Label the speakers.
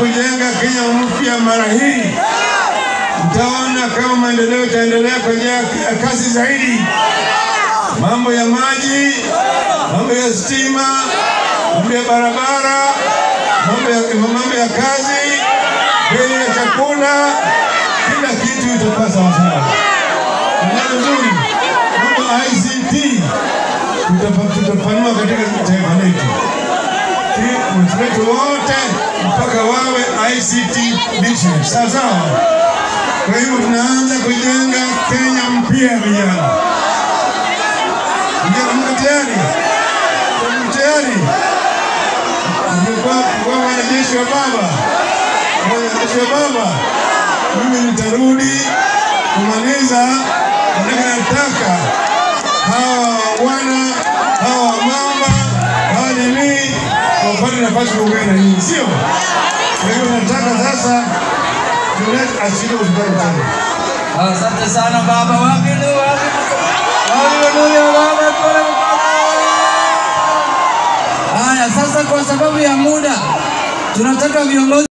Speaker 1: kujenga Kenya mpya mara hii, mtaona kama maendeleo itaendelea kwa njia ya kasi zaidi. Mambo ya maji, mambo ya stima, mambo ya barabara, mambo ya, mambo ya kazi, bei ya chakula, kila kitu itakuwa sawasawa. Ndio nzuri, mambo ya ICT tutapa- tutapanua katika taifa letu watu wetu wote mpaka wawe ICT literate. Sawa sawa. Kwa hivyo tunaanza kujenga Kenya mpya, vijana. Vijana, mko tayari? Mko tayari? Mlikuwa mlikuwa wanajeshi wa baba, wanajeshi wa baba. Mimi nitarudi kumaliza, lakini nataka hawa wana hawa mama hawa nini wapate nafasi kuongea na nyinyi, sio? Kwa hivyo nataka sasa tulete asili hospitali tena.
Speaker 2: Asante sana baba. Wapi ndio wapi? Wapi ndio baba? Tuone mkono. Haya, sasa kwa sababu ya muda tunataka viongozi